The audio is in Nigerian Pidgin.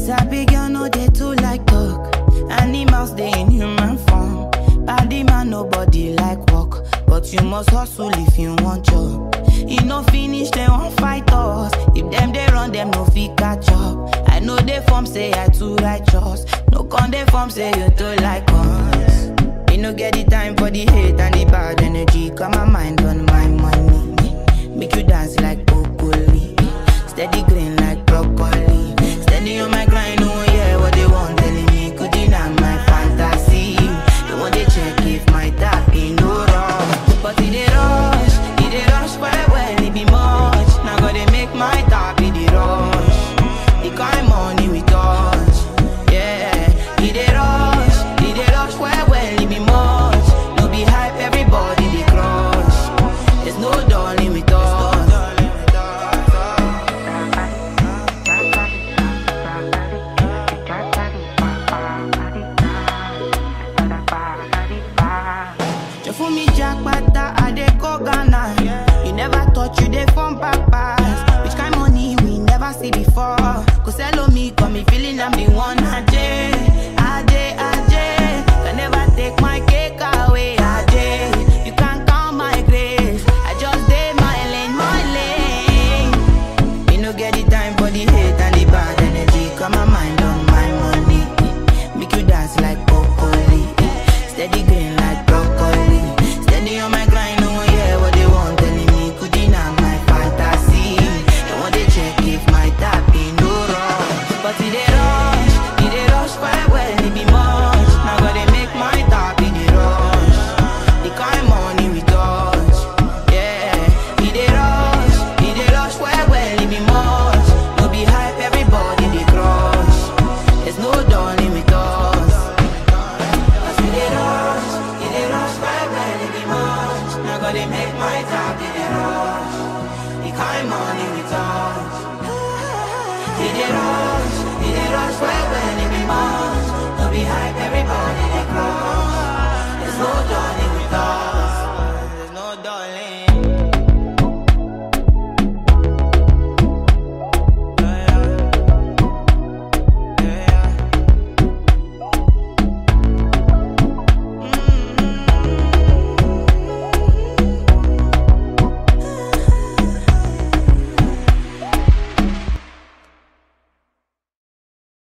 Sabi girl no dey too like talk. Animals dey in human form. Body man nobody like work, but you must hustle if you want job. E no finish dem wan fight us. If dem dey run dem no fit catch up. I know dey form say I too righteous. No con dey form say you too like us. Me no get the time for the hate and the bad energy. Got my mind on my money. Make you dance like broccoli. Steady green like broccoli. Steady on my grind, oh yeah, what they want telling me. Could deny my fantasy. They want they check if my tap in no wrong. But it dey rush, it dey rush well well, it be much. Now gotta make my tap in the rush. The kind money we touch, yeah. It dey rush, it dey rush well well, it be much. No be hype, everybody dey crush. There's no darling with us. You fool me jackpata, I dey go Ghana. You never thought you dey form papas. Which kind money we never see before? Cause hello me, got me feeling I'm the one. Ajay, Ajay, Ajay. Can never take my cake away. Ajay, you can't count my grace. I just did my lane, my lane. Me no get the time for the hate and the bad energy. Got my mind on my money. Make you dance like broccoli. Steady green like broccoli. Steady on my grind, no one hear what they want telling me. Could deny my fantasy. They want to check if my tap in no wrong. But it dey rush, it dey rush quite well, it be much. Now gotta make my tap in the rush. The kind money we touch, yeah. It dey rush, it dey rush well well, it be much. No be hype, everybody dey crush. There's no darling with us. Cause it dey rush, it dey rush well well, it be much. Now gotta make my tap in the rush. The kind money we touch. It dey rush,